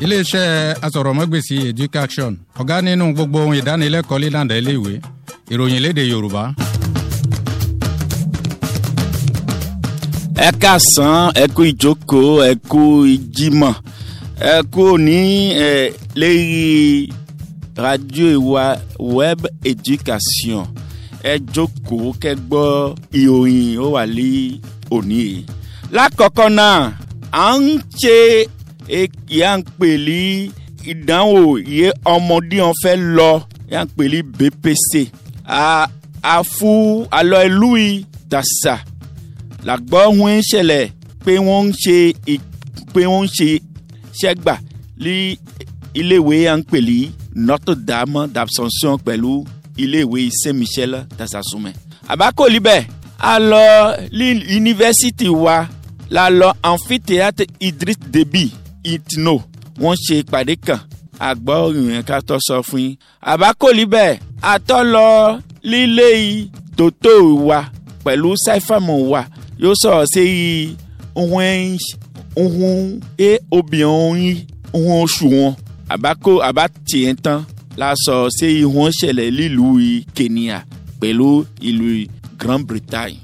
iléeṣẹ́ asọ̀rọ̀mọ́gbèsì education ọ̀gá nínú gbogbo ohun ìdánilẹ́kọ̀ọ́ lílànà iléèwé ìròyìn léde yorùbá. ẹ káàsán ẹ kú ìjókòó ẹ kú ìjímọ̀ ẹ kú òní ẹ lérí radio ìwà web education ẹ jókòó kẹ́ gbọ́ ìròyìn ó wà lé òní yìí. lákọ̀ọ́kọ́ náà à ń ṣe ìyá ń pè ní ìdánwò yẹ ọmọdé wọn fẹ́ lọ ìyá ń pè ní BPC àfu alọ ìlú yìí dàsà làgbọ́ wọn ń ṣẹlẹ̀ pé wọ́n ń ṣe pé wọ́n ń ṣe ṣẹ́gbà ní iléèwé à ń pè ní Notre Dame d'Absomption pẹ̀lú iléèwé Saint-Michel tasasumẹ. àbákòlì bẹ́ẹ̀ a lọ ní yunifásitì wa la lọ amphithéâtre Idriss Déby itno wọ́n ṣe ìpàdé kan àgbọ̀ ìrìn ká tó sọ fún yín. àbákòlì bẹ́ẹ̀ a tọ́ lọ lílé tòótó wa pẹ̀lú sáífàmù wa yóò sọ̀rọ̀ sí ohun ohun e obìnrin ohun oṣù wọn àbákò àbá tiẹ̀ tán la sọ sí ihun ṣẹlẹ̀ nílùú Kenya pẹ̀lú ìlú Grande-Bretagne.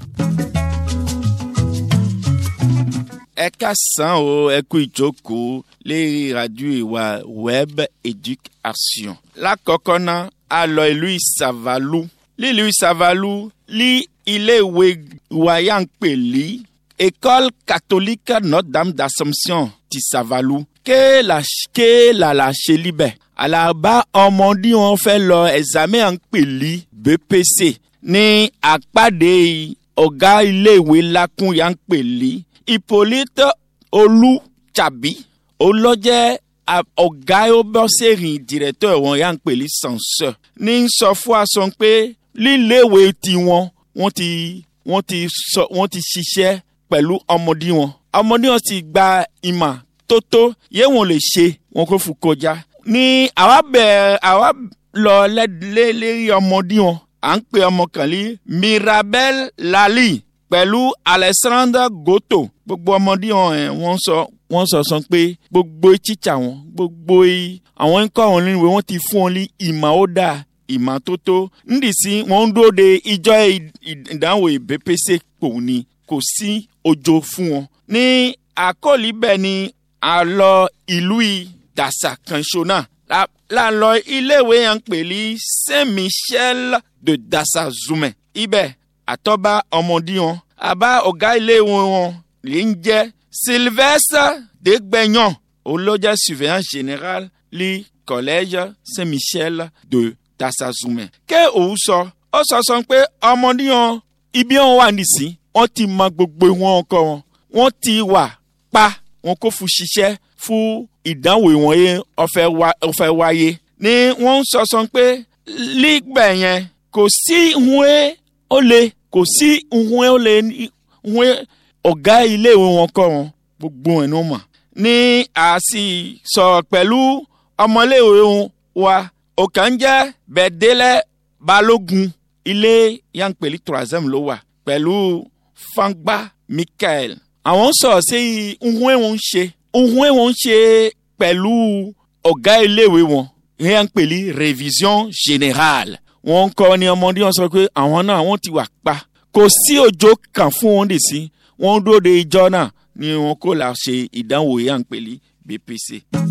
ẹ káàsán o ẹ kú ìjókòó lérí radio ìwà web education. lákọ̀ọ́kọ́ náà a lọ ìlú Ìsàvàlú lílùú Ìsàvàlú ní iléèwé wáyà ń pè ní école catholique Notre-Dame d'Assomption ti Sàvàlú ké la ké la la ṣe libẹ̀ àlàbá ọmọdé wọn fẹ́ lọ examen à ń pè ní BPC ní àpàdé ọ̀gá iléèwé lákùn yà ń pè ní Hippolyte Olùtàbí olójẹ́ ọ̀gá ọbọ̀sẹ̀rìn directeur wọn yà ń pè ní censeur ní sọ fún aṣọ pé líléèwé tiwọn wọ́n ti wọ́n ti sọ wọ́n ti ṣiṣẹ́ pẹ̀lú ọmọdé wọn ọmọdé wọn ti gba ìmọ̀ tó tó yé wọn lè ṣe wọn kó fún kọjá ní àwa bẹ̀rẹ̀ àwa lọ lérí ọmọdé wọn à ń pè ọmọ kan ní Mirabel Lali pẹ̀lú Alexandre Goto gbogbo ọmọdé wọn ẹ̀ wọ́n sọ wọ́n sọ sọ pé gbogbo títsà wọn gbogbo àwọn ń kọ́ wọn nínú wọn ti fún wọn ní ìmọ̀ ó dáa ìmọ́tótó ndìsí wọn ń dóde ìjọ ìdánwò BPC pò ní kò sí òjò fún wọn. ní àkọlí bẹ́ẹ̀ ni a lọ ìlú dàsà kanṣo náà la lọ iléèwé yẹn ń pè ní Saint Michel de dàsà Zumẹ ibẹ̀ àtọ́ba ọmọdé wọn àbá ọ̀gá iléèwé wọn lè ń jẹ́ Sylvestre Degbenyan olójà surveillant général li collège Saint Michel de dasazume. ké òun sọ ó sọ sọ pé ọmọdé wọn ibi wọn wà nísìn wọn ti mọ gbogbo wọn ọkọ wọn wọn ti wà pa wọn kò fún ṣiṣẹ́ fún ìdánwò wọn yẹn ọfẹ wáyé ni wọn sọ sọ pé lígbẹ yẹn kò sí ìhun ó lè kò sí ìhun ó lè ìhun ọ̀gá iléèwé wọn kọ́ wọn gbogbo ẹ̀ ní wọn mọ̀ ní àásì sọ̀rọ̀ pẹ̀lú ọmọléèwé wa ọ̀kan jẹ́ bẹ̀dẹ́lẹ̀ balógun ilé yankpeli troisième ló wà pẹ̀lú fangba michael. àwọn sọ̀rọ̀ sí ohun wọn ṣe ohun wọn ṣe pẹ̀lú ọ̀gá iléèwé wọn yankpeli révision générale. wọ́n kọ́ ni ọmọdé wọn sọ pé àwọn náà wọ́n ti wà pa kò sí òjò kan fún wọn dè sí wọ́n dúró de ìjọ náà ni wọn kò là ṣe ìdánwò yankpeli BPC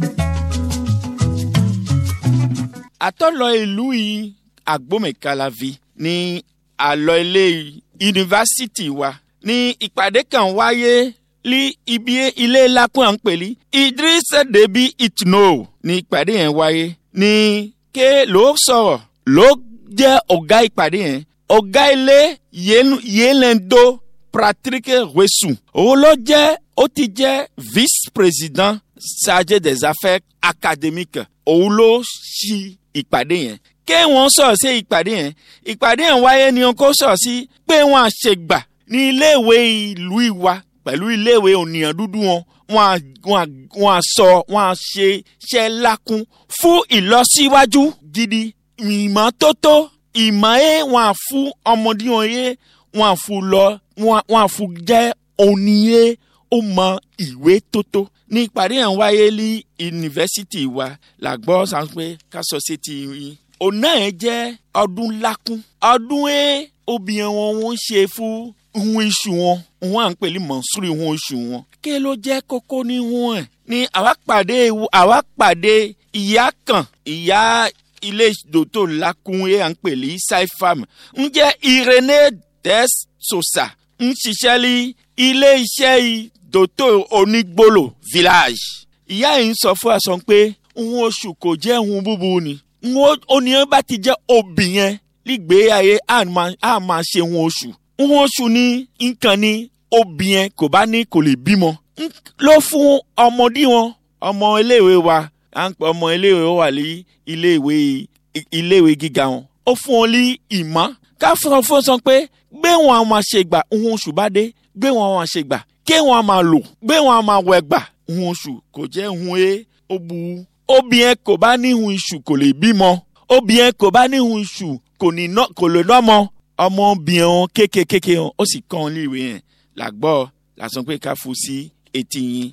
àtọ́lọ ìlú yìí agbómìkalavi ní àlọ́ ilé yunifásitì wa ní ìpàdé kan wáyé ní ibi ilé lápẹ́ à ń pè ní Idriss Déby Itno ní ìpàdé yẹn wáyé ní ké ló sọ̀rọ̀ ló jẹ́ ọ̀gá ìpàdé yẹn ọ̀gá ilé yélẹ́ndó Patrick Wesu òun ló jẹ́ ó ti jẹ́ vice-président chargé des affaires académiques òun ló ṣí ìpàdé yẹn ké wọn sọ̀rọ̀ sí ìpàdé yẹn ìpàdé yẹn wáyé ni wọn kó sọ̀rọ̀ sí pé wọn àṣegbà ní iléèwé ìlú ìwà pẹ̀lú iléèwé ònìyàn dúdú wọn wọn à sọ wọn à ṣe ṣẹ́ lákún fún ìlọsíwájú gidi ìmọ́tótó ìmọ̀ ẹ̀ wọn à fún ọmọdé wọn yé wọn à fún lọ wọn à fún jẹ́ òníyé ó mọ ìwé tótó ní ìpàdé yẹn wáyé ní yunifásitì wa la gbọ́ sàn pé ká sọ sí ti yín. ọ̀nà yẹn jẹ́ ọdún lákún ọdún ẹ̀ obìnrin wọn wọ́n ṣe fún hun iṣu wọn wọn à ń pèlè mọ̀nsúrì hun iṣu wọn. kí ló jẹ́ kókó ní wọn ẹ̀ ní àwa pàdé àwa pàdé ìyá kan ìyá ilé dòtò lakun ẹ̀ à ń pèlè saifam ń jẹ́ irene des sosa ń ṣiṣẹ́ ní ilé iṣẹ́ dòtò onígbòlò village. ìyá yìí ń sọ fún àṣọ pé hun oṣù kò jẹ́ hun búburú ni oníyẹn bá ti jẹ́ obìnrin nígbé ayé a máa ṣe hun oṣù hun oṣù ní nǹkan ní obìnrin kò bá ní kò lè bímọ ló fún ọmọdé wọn ọmọ iléèwé wa à ń pè ọmọ iléèwé wà ní iléèwé iléèwé gíga wọn ó fún wọn ní ìmọ̀ ká fún ọ fún ọ sọ pé gbé wọn a máa ṣe gbà hun oṣù bá dé gbé wọn a máa ṣe gbà ké wọn a máa lò gbé wọn a máa wẹ̀ gbà hun oṣù kò jẹ́ hun e ó bu obìnrin kò bá ní hun iṣu kò lè bímọ obìnrin kò bá ní hun iṣu kò ní ná kò lè lọ́mọ ọmọbìnrin wọn kékeré wọn ó sì kàn án léèwé yẹn làgbọ́ làsán pé ká fún sí etí yín.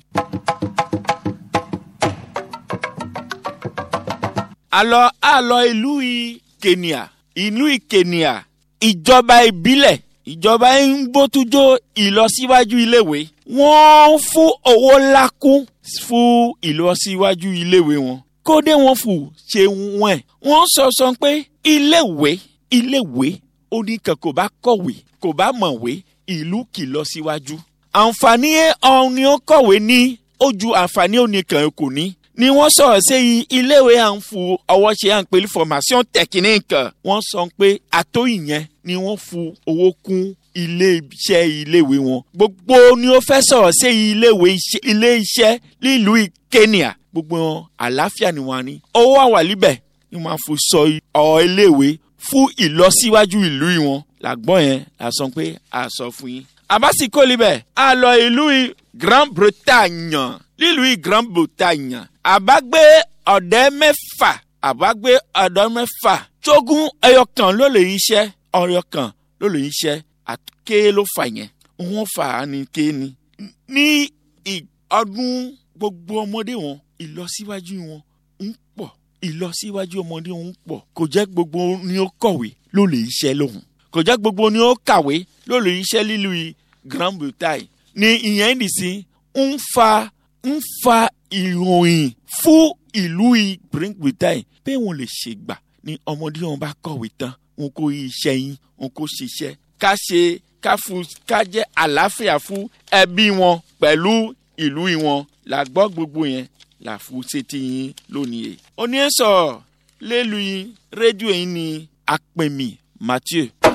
àlọ́ àlọ́ ìlú kenya ìlú kenya ìjọba ìbílẹ̀ ìjọba ń gbótújó ìlọsíwájú iléèwé wọ́n fún owó ńlá kún fún ìlọsíwájú iléèwé wọn kódé wọn fò ṣe wọn ẹ̀ wọ́n sọ sọ pé iléèwé iléèwé oníkan kò bá kọ̀wé kò bá mọ̀wé ìlú kì lọ síwájú. àǹfààní ọ̀hún ni ó kọ̀wé ní ojú àǹfààní oníkan kò ní. ni wọ́n sọ̀rọ̀ sí iléèwé à ń fu ọwọ́ ṣe à ń pè ní formation technique. wọ́n sọ pé àtó ìyẹn ni wọ́n fu owó kún ilé iṣẹ́ iléèwé wọn. gbogbo ni ó fẹ́ sọ̀rọ̀ sí iléèwé ilé iṣẹ́ nílùú Kenya gbogbo wọn àlàáfíà ni wọ́n á ní. owó àwàlíbẹ̀ ni wọ́n á fi sọ ọ̀ iléèwé fún ìlọsíwájú ìlú wọn làgbọ́n yẹn la sọ pé a sọ fún yín. àbásíkò libẹ̀ a lọ ìlú Grand-Bretagne nílùú Grand-Bretagne àbágbé ọ̀dẹ́ mẹ́fà àbágbé ọ̀dọ́ mẹ́fà tógún ẹyọ kan ló lè iṣẹ́ ọyọ kan ló lè iṣẹ́ àké ló fà yẹn wọ́n fà á ní ké ni. ní ọdún gbogbo ọmọdé wọn ìlọsíwájú wọn ń pọ̀ ìlọsíwájú ọmọdé ń pọ̀ kò jẹ́ gbogbo ni ó kọ̀wé ló lè iṣẹ́ lóhùn kò jẹ́ gbogbo ni ó kàwé ló lè iṣẹ́ lílu Grand-Bretagne ni ìyẹn nìsín ń fa ń fa ìròyìn fún ìlú Grand-Bretagne pé wọn lè ṣègbà ni ọmọdé wọn bá kọ̀wé tán wọn kò rí iṣẹ́ yín wọn kò ṣiṣẹ́ ká ṣe ká fún ká jẹ́ àlàáfíà fún ẹbí wọn pẹ̀lú ìlú wọn la gbọ́ gbogbo yẹn la fún sétí yín lónìí yìí. oní ẹ̀ sọ lélu yín rédíò yín ní apẹ̀mí Mathieu.